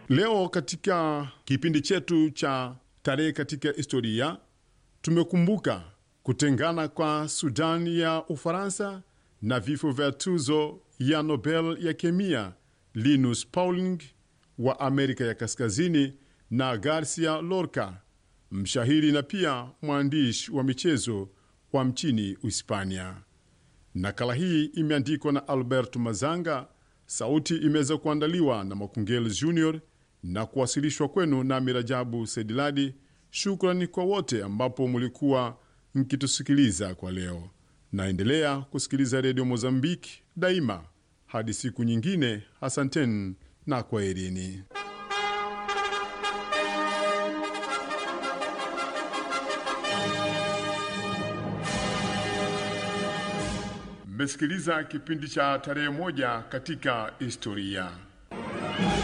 Leo katika kipindi chetu cha tarehe katika historia tumekumbuka kutengana kwa Sudan ya Ufaransa na vifo vya tuzo ya Nobel ya kemia Linus Pauling wa Amerika ya Kaskazini na Garcia Lorca, mshahiri na pia mwandishi wa michezo wa mchini Uhispania. Nakala hii imeandikwa na Albert Mazanga, sauti imeweza kuandaliwa na Makungel Junior na kuwasilishwa kwenu na Mirajabu Sediladi. Shukrani kwa wote ambapo mulikuwa mkitusikiliza kwa leo. Naendelea kusikiliza redio Mozambiki daima hadi siku nyingine. Asanteni na kwaherini. Mmesikiliza kipindi cha tarehe moja katika historia.